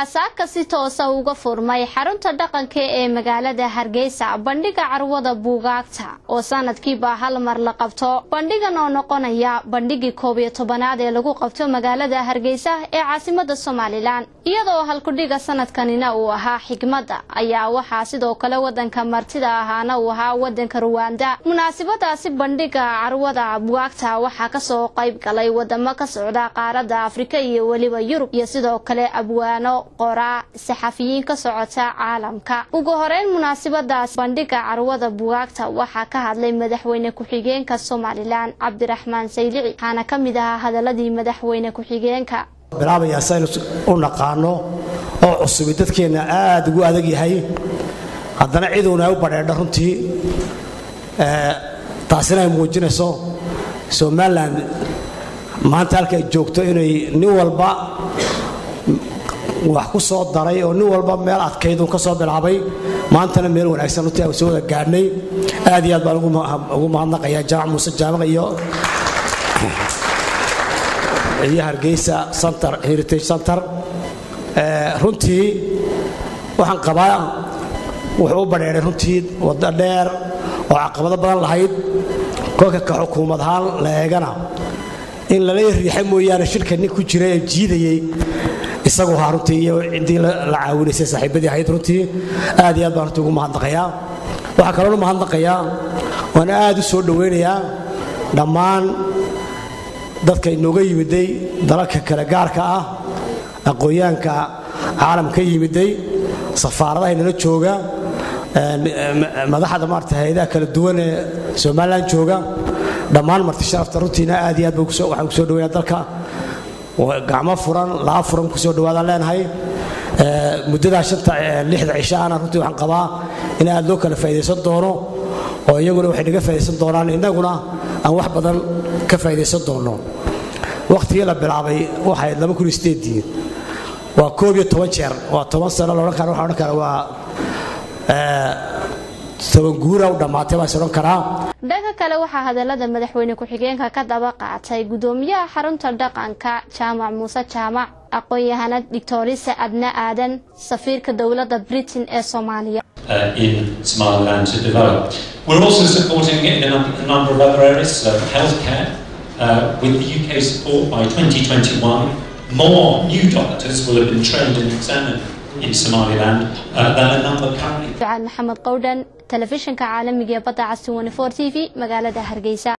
waxaa saaka si toosa uga furmay xarunta dhaqanka ee magaalada hargeysa bandhiga carwada buugaagta oo sanadkiiba hal mar la qabto bandhigan oo noqonaya bandhigii koob iyo tobanaad ee lagu qabto magaalada hargeysa ee caasimada somalilan iyadoo halkudhiga sanadkanina uu ahaa xigmadda ayaa waxaa sidoo kale wadanka martida ahaana uu ahaa wadanka ruwanda munaasabadaasi bandhiga carwada buugaagta waxaa kasoo qayb galay wadamo ka socda qaarada afrika iyo weliba yurub iyo sidoo kale abwaano qoraa saxafiyiin ka socota caalamka ugu horeyn munaasabadaas bandhiga carwada buugaagta waxaa ka hadlay madaxweyne ku-xigeenka somalilan cabdiraxmaan saylici waxaana ka mid ahaa hadaladii madaxweyne ku-xigeenka bilaabayaa saynu u naqaano oo cusubi dadkeenna aada ugu adag yahay haddana ciduuna u badheedha runtii taasina ay muujinayso somalilan maanta halka ay joogto inay nin walba wax ku soo daray oo nin walba meel adkaydun ka soo bilaabay maantana meel wanaagsan runtii aan soo wada gaadhnay aad iyo aad baan ugu mahadnaqayaa jaamac muuse jaamac iyo iyo hargeysa center heritage center runtii waxaan qabaa wuxuu u badheeray runtii waddo dheer oo caqabado badan lahayd kolka ka xukuumad ahaan la eegana in lala riixay mooyaane shirka nin ku jira ee jiidayey isagu ahaa runtii iyo ciddii la caawinaysay saaxiibadii ahayd runtii aad iyo aad baan runtii ugu mahadnaqayaa waxaa kaloona mahadnaqayaa waan aad u soo dhowaynayaa dhammaan dadka inooga yimiday dalalka kale gaarka ah aqoonyahanka caalam ka yimiday safaaradaha inala jooga madaxda maarata hay-adaha kala duwan ee somalilan jooga dhammaan marti sharafta runtiina aad iyo aad waxaan kusoo dhaweynaa dalka gacmo furan laa furan kusoo dhawaadaan leenahay muddadaa shanta lixda cishaana runtii waxaan qabaa in aad loo kala faa'iidaysan doono oo iyaguna waxay naga faa'iidaysan doonaan innaguna aan wax badan ka faa'iidaysan doonno wakhtigii la bilaabay waxay laba kun iyo sideedii waa koob iyo toban jeer waa toban sano loodhan kara waxaan odhan kara waa toban guura u dhammaatay baan is odhan karaa dhanka kale waxaa hadalada madaxweyne ku-xigeenka ka daba qaatay gudoomiyaha xarunta dhaqanka jaamac muuse jaamac aqoon-yahanad doctorisa adna aadan safiirka dowladda britain ee soomaaliya Uh, in Somaliland to develop. We're also supporting it in a, a number of other areas, uh, healthcare. Uh, with the UK support by 2021, more new doctors will have been trained and examined in Somaliland uh, than a number currently. maxamed qowdhan telefishinka caalamiga ee badda cas t v magaalada hargeysa